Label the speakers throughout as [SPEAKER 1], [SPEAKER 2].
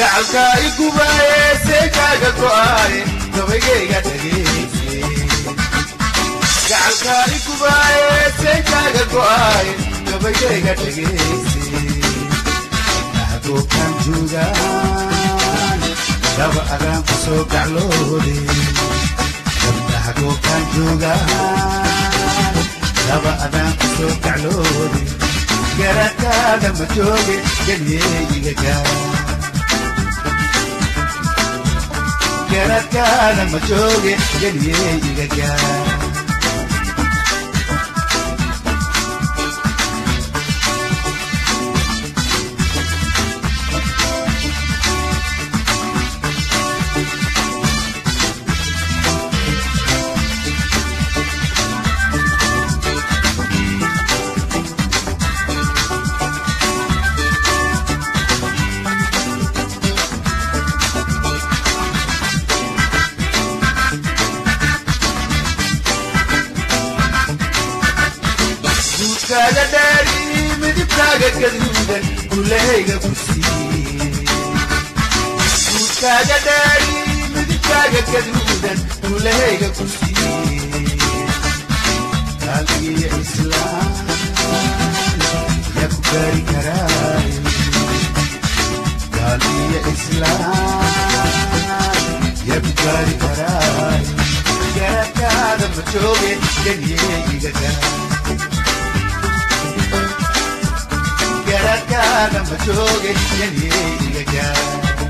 [SPEAKER 1] gacalkaa i gubaaye seekaaga go'aaye gabaygayga dhagayse gacalkaa i gubaaye seekaaga go'aaye gabaygayga dhagayse goobtaan joogaan gaba adaan ku soo gacloode gabdhaha goobtaan joogaan gaba adaan ku soo gacloode garakaada ma jooge galyeeyiga gaar garakaada ma jooge galyeeyiga gaar duudkaaga dhaari midibkaaga gaduudan gulahayga ku siiye duudkaaga dhaari midibkaaga gaduudan gulahayga ku siiye qalbigiyo islaam yaa ku gaari karaayo qalbigiyo islaam yaa ku gaari karaayo garakaada ma jooge ganyeeyiga gaar garakaada ma jooge galyeeyiga gaar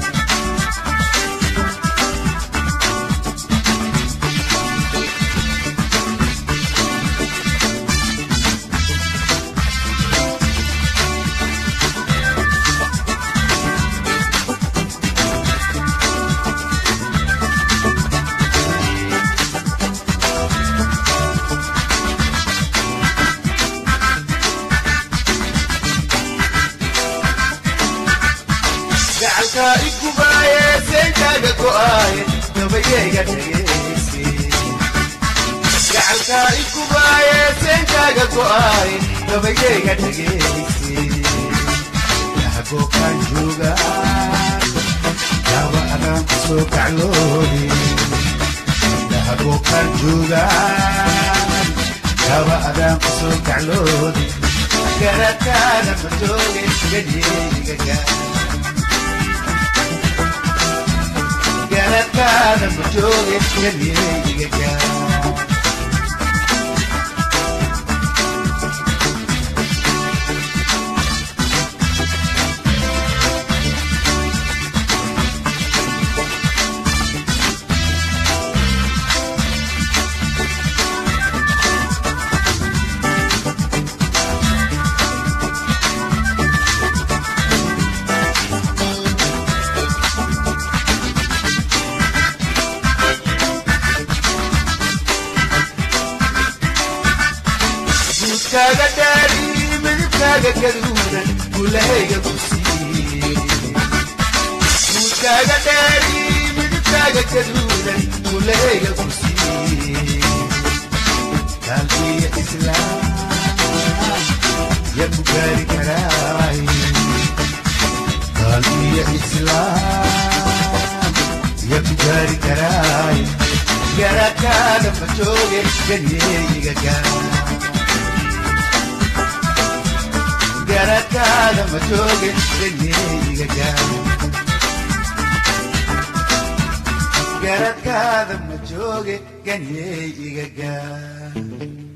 [SPEAKER 1] gacalkaa i gubaaye seenkaaga go'aaye gabayayga dhagayse gacalkaa i gubaaye seenkaaga go'aaye gabayayga dhagayse yaha goobkaan joogaan yaaba adaan ku soo gacloode yaha goobkaan joogaan yaaba adaan ku soo gacloode garakaada ma jooge galyeeyiga gaar garakaada ma jooge galyeeyiga gaar duudkaaga dhaari midibkaaga gaduudan gulahayga ku siiye duudkaaga dhaari midibkaaga gaduudan gulahayga ku siiye qalbiya islaam yaa ku gaari karaaye qalbiya islaam yaa ku gaari karaaye garakaada ma jooge galyeeyiga gaar garakaada ma jooge galyeeyiga gaar garakaada ma jooge galyeeyiga gaar